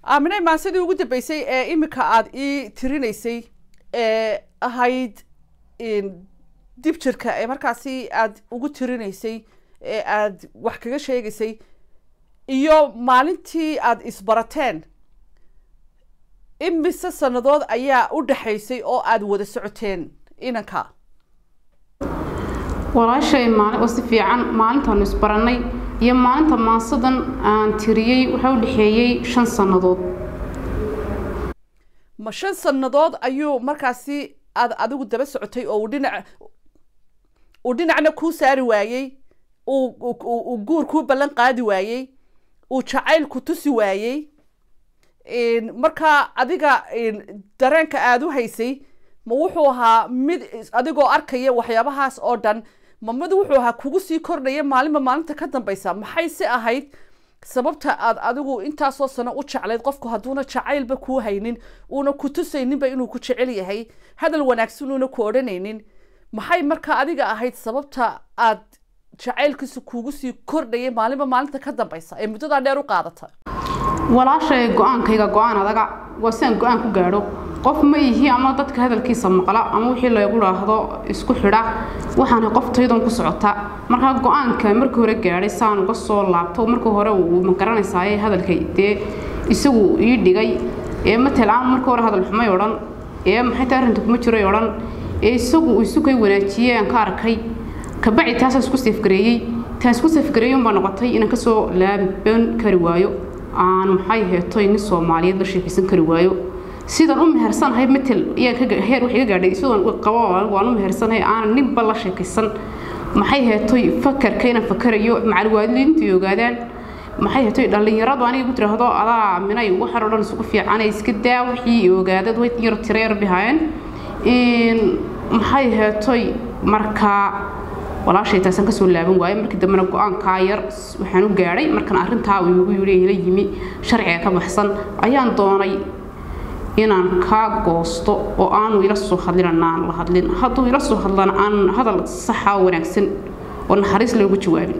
aaminay maasidii ugu dambeysay ee iminka aada ii tirinaysay ee ahayd dib jirka ee markaasi aada ugu tirinaysay ee aada wax kaga sheegaysay iyo maalintii aada isbarateen imise sanadood ayaa u dhexaysay oo aada wada socoteen inanka walaashay maalin oo si fiican maalintaanu isbarannay iyo maalinta maasadan aan tiriyey waxaa u dhexeeyey shan sannadood ma shan sannadood ayuu markaasi aad adigu daba socotay oo uu dhinac uu dhinacna kuu saari waayey uu guur kuu ballan qaadi waayey uu jacayl ku tusi waayey markaa adiga dareenka aada u haysay ma wuxuu ahaa mid adigoo arkaya waxyaabahaas oo dhan ma mid wuxuu ahaa kugu sii kordhaya maalinba maalinta ka dambeysa maxay si ahayd sababta aad adigu intaasoo sano u jeclayd qofku hadduuna jacaylba kuu haynin uuna ku tusayninba inuu ku jecel yahay hadal wanaagsan uuna ku odhanaynin maxay markaa adiga ahayd sababta aad jacaylkiisa kuugu sii kordhayay maalinba maalinta ka dambeysa ee muddadaa dheer u qaadata walaashay go-aankayga go-aan adaga waa si aan go-aan ku gaadho qof ma ihi ama dadka hadalkiisa maqla ama wixii lagu dhaahdo isku xidha waxaana qof taydan ku socota markaa go-aanka markii hore gaadhay saan uga soo laabto markii hore uu ma garanaysaaye hadalka dee isagu ii dhigay ee matalaan markii hore hadal xumay odhan ee maxay tahay arrinta kuma jiray odhan ee isagu uu isu kay wanaajiyey aan ka arkay kabacdi taasaan isku seefgareeyey taan isku seefgareeyey unbaa noqotay inaan kasoo laaban kari waayo aan maxay heetoy nin soomaaliyeed la sheekaysan kari waayo sidaan u mehersanahay matel heer wax iga gaadhay sidaan qabo waan u mehersanahay aanan ninba la sheekaysan maxay heetoy fakarka inaan fakarayo macalwaalidiintu ogaadaan maxay heetoy dhallinyaradu aniga ku tiraahdo adaa minay waxaan oo dhan isugu fiicanay iska daa wixii ogaadad way yar tira yar bihaayeen maxay heetoy markaa walaashay taasaan kasoo laaban waayo markii dambena go-aankaa yar waxaan u gaadhay markan arrintaa uu igu yidhi ila yimi sharciga ka baxsan ayaan doonay inaan kaa goosto oo aanu ila soo hadlin aan la hadlin hadduu ila soo hadlana aan hadal saxa wanaagsan oo naxariis loogu jawaabin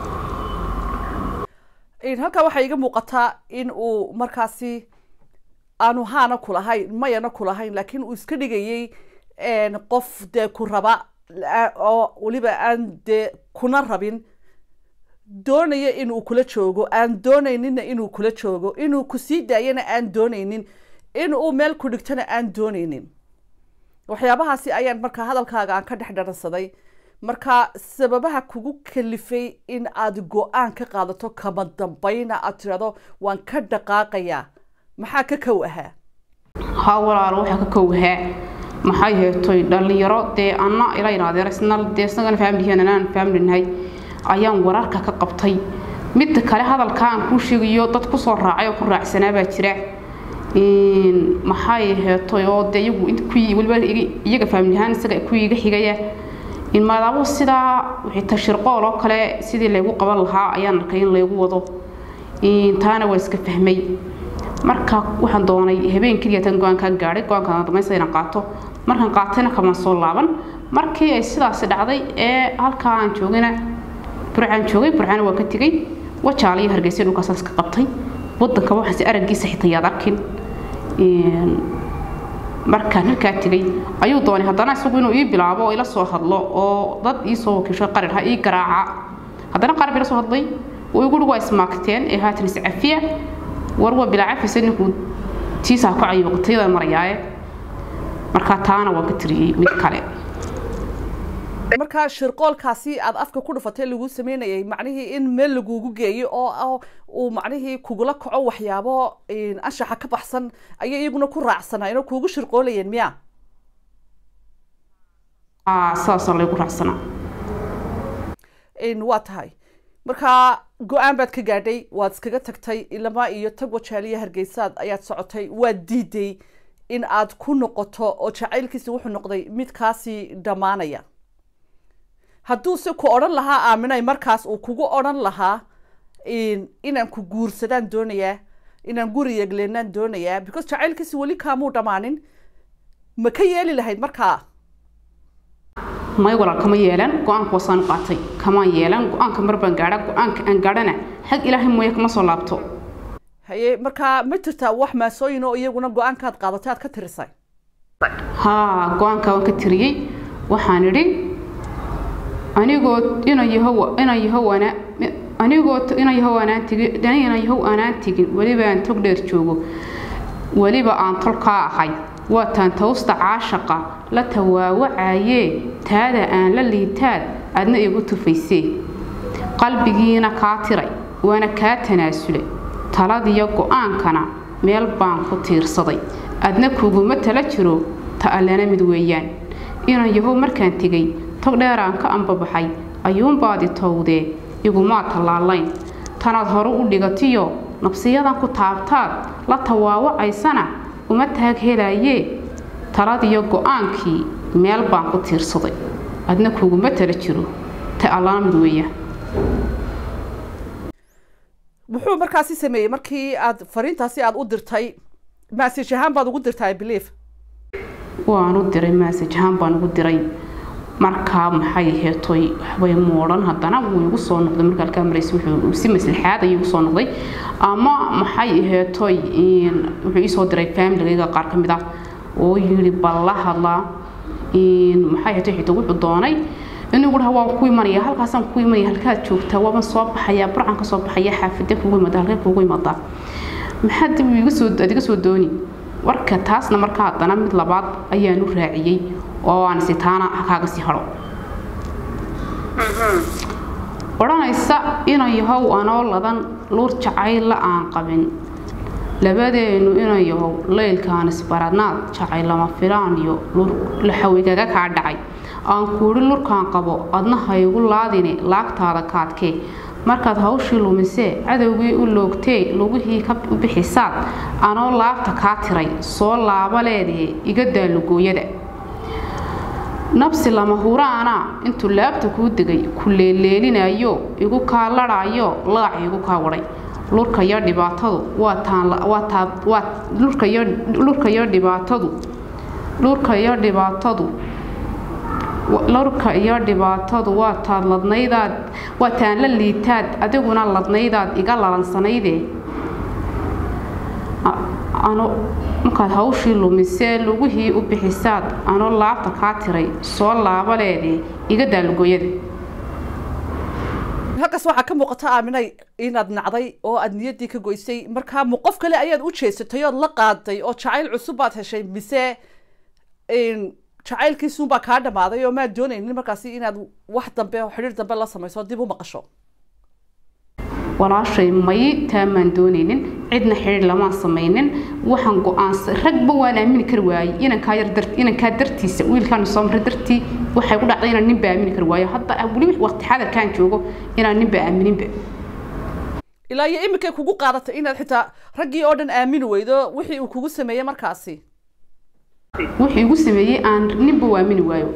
halkaa waxaa iga muuqataa in uu markaasi aanu haana kulahayn mayana kulahayn laakiin uu iska dhigayay qof dee ku raba oo weliba aan dee kuna rabin doonaya inuu kula joogo aan doonayninna inuu kula joogo inuu ku sii daayana aan doonaynin in uu meel ku dhigtona aan doonaynin waxyaabahaasi ayaan markaa hadalkaaga aan ka dhex dharansaday marka sababaha kugu kalifay in aad go-aan ka qaadato kama dambayna aad tirahdo waan ka dhaqaaqayaa maxaa ka kow ahaa ha walaalo waxaa ka kow ahaa maxay heetoy dhallinyaro dee anna ila yidhaahdeen isna dee isnagana faamlihiin anaan faamlinahay ayaan wararka ka qabtay midda kale hadalka aan kuu sheegayo dad kusoo raacay oo ku raacsanaa baa jira maxay heetoy oo dee iyagu kuwii weliba iyaga faamlihaan isaga kuwii iga xigaya maadaamo sidaa wixii tashirqool oo kale sidii laygu qaban lahaa ayaan arkay in laygu wado taana waa iska fahmay marka waxaan doonay habeen keliya tan go-aankaa gaadhay go-aankaan damaysa inaan qaato markaan qaatayna kamaan soo laaban markii ay sidaasi dhacday ee halkaa aan joogayna burcaan joogay burcana waa ka tegey wajaala iyo hargeysa dhulkaasaas ka qabtay wadanka waxaase araggiisa xitaa yaad arkin markaan halkaa tegey ayuu doonay haddana isagu inuu ii bilaabo oo ila soo hadlo oo dad ii soo wakiisho qarir ha ii garaaca haddana qarar ila soo hadlay oo igu dhugu waa ismaagteen ee haatan iscafiya war waa bilaa cafisa ninkuu tiisaa ku cayooqatayada marayaaye markaa taana waan ka tiriyey mid kale markaa shirqoolkaasi aad afka ku dhufatay lagu sameynayay macnihii in meel lagugu geeyo oo uu macnihii kugula kaco waxyaabo anshaxa ka baxsan ayay iyaguna ku raacsanaayen oo kuugu shirqoolayeen miya sidaasoo laygu raacsanaa waa tahay markaa go-aan baad ka gaadhay waad iskaga tagtay ilama iyo tag wajaaliya hargeysaad ayaad socotay waad diiday in aad ku noqoto oo jacaylkiisi wuxuu noqday mid kaasii dhammaanaya hadduuse ku odhan lahaa aaminay markaas uu kugu odhan lahaa inaan ku guursadaan doonayaa inaan guri yegleenaan doonayaa because jacaylkiisi weli kaamuu dhammaanin ma ka yeeli lahayd markaa may walaal kama yeelan go-aanka wasaan qaatay kamaan yeelan go-aanka mar baan gaadha go-aanka aan gaadhana xag ilaahay mooye kama soo laabto haye markaa ma jirtaa wax maasooyin oo iyaguna go-aankaad qaadatay aad ka tirisay haa go-aanka waan ka tiriyey waxaan idhi anigoo inan yahow inan yahow ana anigoo inan yahow aanaan tegin inan yahow aanaan tegin weliba aan tog dheer joogo weliba aan tolkaa ahay waataan tawsta caashaqa la tawaawacayee taada aan la liitaad adna igu tufaysee qalbigiina kaa tiray waana kaa tanaasulay taladiyo go-aankana meel baan ku tiirsaday adna kuguma tala jiro ta allana mid weeyaan inan yahow markaan tegay tog dheeraan ka ambabaxay ayuunbaadi towdee igumaa tallaalayn tanaad hore u dhigatiyo nabsiyadan ku taabtaad la tawaawacaysana uma taag helaayee taladiyo go-aankii meel baan ku tiirsaday adna kuguma tala jiro ta allana mid weeyaan muxuu markaasi sameeyey markii aad fariintaasi aad u dirtay maasij ahaan baad ugu dirtay belief waan u diray maasaj ahaan baan ugu diray markaa maxay heetoy waxbay moodhan haddana wuu igu soo noqday marka halkaa maraysa wuxuu si maslaxaad ayuu igu soo noqday ama maxay heetoy wuxuu ii soo diray faamiligayga qaar ka mid ah oo yidhi bal la hadlaa maxay heetoy xitaa wuxuu doonay inuu dhaha waan ku imanaya halkaasaan ku imanaya halkaad joogtaa waaban soo baxayaa burcan ka soo baxaya xaafide kugu imada halkee kugu imadaa maxaa dib iga soo aad iga soo dooni warka taasna markaa haddana mid labaad ayaan u raaciyey oo aan sitaana kaaga sii haro odhanaysa inan yahow anoo ladan luur jacaylla aan qabin labadeenu inan yahow leylkaan isbaradnaad jacay lama filaan iyo luur laxawigaga kaa dhacay aan kuudhi lurkaan qabo adna haygu laadine laagtaada kaadkee markaad hawshii lumisee cadowgii u loogtee lugihii ka u bixisaad anoo laabta kaa tiray soo laaba leedee iga daalugooyada nabsi lama huraana intuu laabta kuu degay ku leeleelinayo igu kaa ladhaayo laac igu kaa wadhay lurkayo dhibaatadu lurkayo dhibaatadu lurkayo dhibaatadu lurka iyo dhibaatadu waa taad ladnaydaad waa taan la liitaad adiguna ladnaydaad iga lalansanayde markaad hawshii lumisee lugihii u bixisaad anoo laabta kaa tiray soo laabaleedee iga daalugooyada halkaas waxaa ka muuqata aaminay inaad nacday oo aad niyaddii ka goysay markaa mu qof kale ayaad u jeesatay ood la qaaday oo jacayl cusub baad heshay mise jacaylkiisuunbaa kaa dhammaaday oo maad doonaynin markaasi inaad wax dambe oo xidhiir dambe la samayso dib u maqasho walaashay may taamaan doonaynin cidna xidhiir lamaan samaynin waxaan go-aansa ragba waan aamini kari waayey inankaa yar dar inankaa dartiisa wiilkaan soo maray dartii waxay ku dhacday inaan ninba aamini kari waayo hadda weli waqti xadarkaan joogo inaan ninba aamininba ilaa iyo iminkay kugu qaadatay inaad xitaa raggii oo dhan aamini weydo wixii uu kugu sameeyey markaasi wixii igu sameeyey aan ninba waamini waayo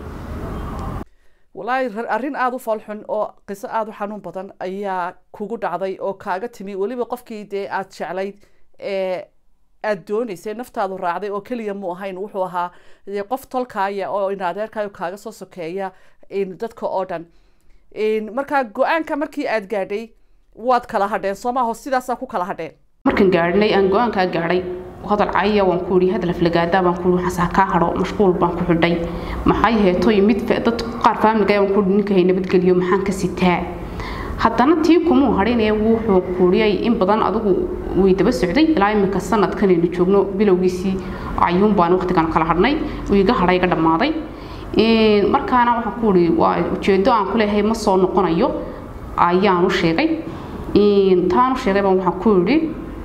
walaahi arrin aada u foolxun oo qiso aada u xanuun badan ayaa kugu dhacday oo kaaga timi weliba qofkii dee aada jeclayd ee aada doonaysay naftaadu raacday oo keliya mu ahayn wuxuu ahaa qof tolkaaya oo inadeerkaayo kaaga soo sokeeya dadka oo dhan markaa go-aanka markii aada gaadhay waad kala hadheen soo maaho sidaasaa ku kala hadheen markaan gaadhnay aan go-aankaa gaadhay hadal caya waan ku ihi hadal aflagaadaa baan ku ihi waxaasaa kaa hadho mashquul baan ku xidhay maxay heetoy mid dad qaar faamilga waan ku ihi ninka hay nabadgeliyo maxaan ka sitaa haddana tii kumuu hadhinee wuxuu kuuriyay in badan adigu way daba socday ilaa iminka sanadkanaynu joogno bilowgiisii ayuun baan waqtigan kala hadhnay uu iga hadhay iga dhammaaday markaana waxaan ku ihi waa ujeedo aan ku leeyahay ma soo noqonayo ayaan u sheegay taan u sheegay baan waxaan ku idhi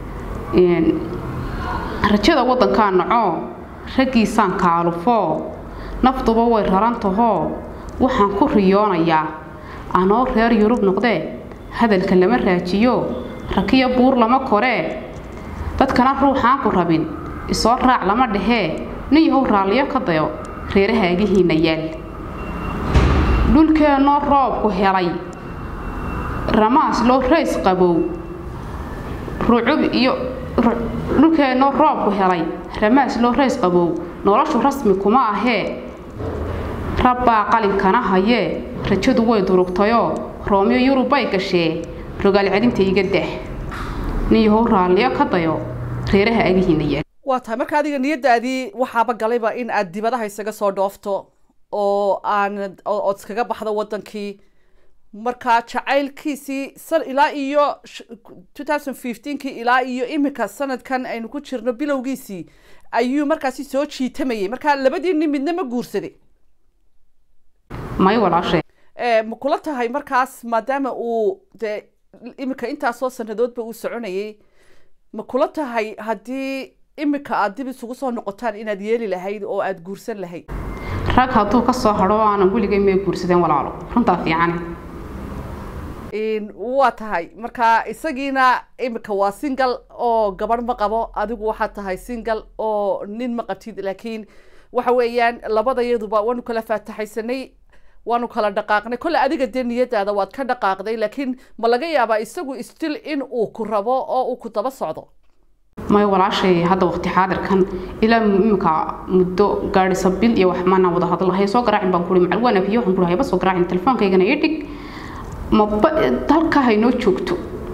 rajada waddankaa nacoo raggiisaan kaalufoo nafduba way rarantahoo waxaan ku riyoonayaa anoo reer yurub noqdee hadalka lama raajiyo rakiyo buur lama koree dadkana ruuxaan ku rabin isoo raac lama dhehee nin yahow raalliyo ka dayo reerahaagihiinna yaal dhulkeennoo roobku helay ramaas loo rays qabow rucub iyo dhulkeennoo roobku helay ramaas loo rays qabow noloshu rasmi kuma ahee rabbaa qalinkana hayee rajadu way durugtayoo roomyo yurubbay gashee rogaal celinta iga dah niyahow raalliyo ka dayo reeraha agihiina yaal waa tahay marka adiga niyadaadii waxaaba galayba in aad dibadaha isaga soo dhoofto oo aan ood iskaga baxdo wadankii marka jacaylkiisii san ilaa iyo two thousand fifteenkii ilaa iyo iminka sanadkan aynu ku jirno bilowgiisii ayuu markaasi soo jiitamayay marka labadii nin midna ma guursaday may walaashay ma kula tahay markaas maadaama uu dee iminka intaasoo sanadoodba uu soconayay ma kula tahay haddii iminka aad dib isugu soo noqotaan inaad yeeli lahayd oo aada guursan lahayd rag hadduu ka soo hadho aanan weligay may guursadeen walaalo runtaa fiicane waa tahay marka isagiina iminka waa single oo gabadh ma qabo adigu waxaad tahay single oo nin ma qabtid laakiin waxa weeyaan labadayaduba waanu kala faataxaysanay waanu kala dhaqaaqnay kolle adiga dee niyadaada waad ka dhaqaaqday laakiin ma laga yaabaa isagu still in uu ku rabo oo uu ku daba socdo may walaashay hadda waqti xaadirkan ilaa imika muddo gaadhisa bil iyo wax maana wada hadlahay soo garaacin baan kuri macal waan afiyo waxaan kuri hayba soo garaacin telefoonkaygana ii dhig maba halkaa haynoo joogto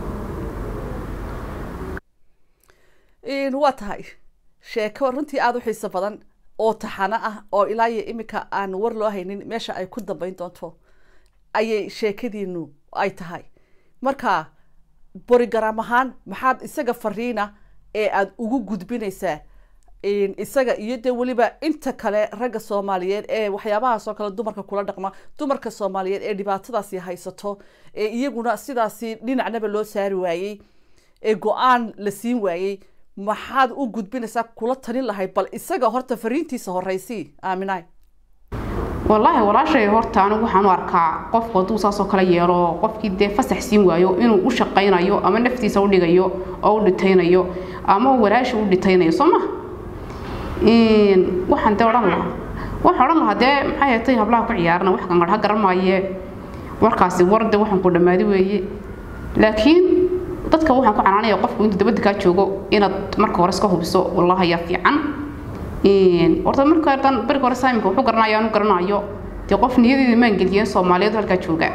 waa tahay sheeko runtii aada u xiiso badan oo taxano ah oo ilaa iyo iminka aan war loo haynin meesha ay ku dambeyn doonto ayay sheekadiinu ay tahay marka borigaram ahaan maxaad isaga fariina ee aada ugu gudbinaysaa isaga iyo dee weliba inta kale ragga soomaaliyeed ee waxyaabahaas oo kale dumarka kula dhaqma dumarka soomaaliyeed ee dhibaatadaasi haysato ee iyaguna sidaasi dhinacnaba loo saari waayey ee go-aan la siin waayey maxaad u gudbinaysaa kula talin lahayd bal isaga horta fariintiisa horeysii aaminaay wallaahi walaashay horta anigu waxaan u arkaa qofku hadduu saasoo kale yeelo qofkii dee fasax siin waayo inuu u shaqaynayo ama naftiisa u dhigayo oo u dhitaynayo ama walaashi u dhitaynayo soo ma waxaan dee odhan lahaa waxaan odhan lahaa dee maxay hatay hablaha ku ciyaarana wax kan garha garan maaye warkaasi war dee waxaan ku dhammaadi weeye laakiin dadka waxaan ku canaanaya qofku intuu dabadda kaa joogo inaad marka hore iska hubiso wallahi ayaa fiican horta marka dan beriga hore saamika wuxuu garanayo aanu garanayo dee qof niyadeeda maan geliyeen soomaaliyeed halkaa jooga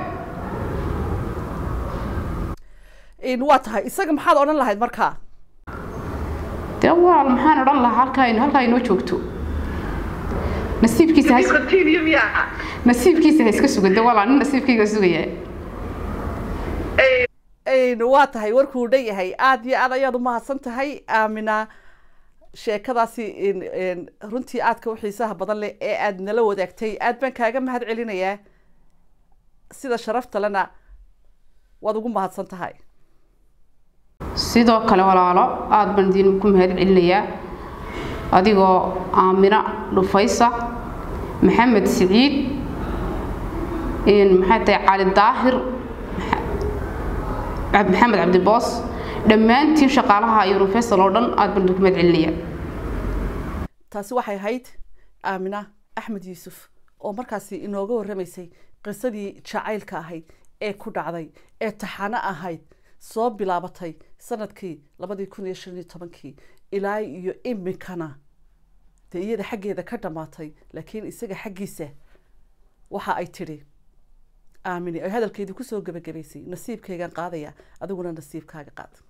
waa tahay isaga maxaad odhan lahayd markaa dee walaal maxaan odhan lahaa halkaa halkaa inoo joogto nasiibkiisa nasiibkiisa ha iska sugan de walaal nin nasiibkayga sugaya waa tahay warkuu dhan yahay aada iyo aad ayaad umahadsan tahay aamina sheekadaasi runtii aadka u xiisaha badan leh ee aada nala wadaagtay aad baan kaaga mahad celinayaa sida sharafta lena waad ugu mahadsan tahay sidoo kale walaalo aada baan idiin ku mahad celinayaa adigoo aamina dhufaysa maxamed siciid maxay tahay cali daahir maxamed cabdiboos dhammaantiin shaqaalaha universal oo dhan aada baan idinku mahad celinayaa taasi waxay ahayd aamina axmed yuusuf oo markaasi inooga warramaysay qisadii jacaylka ahayd ee ku dhacday ee taxano ahayd soo bilaabatay sanadkii labadii kun iyo shan iyo tobankii ilaa iyo iminkana dee iyada xaggeeda ka dhammaatay laakiin isaga xaggiisa waxa ay tidhi aamini ay hadalkeedii kusoo gebagabaysay nasiibkaygaan qaadaya adiguna nasiibkaaga qaad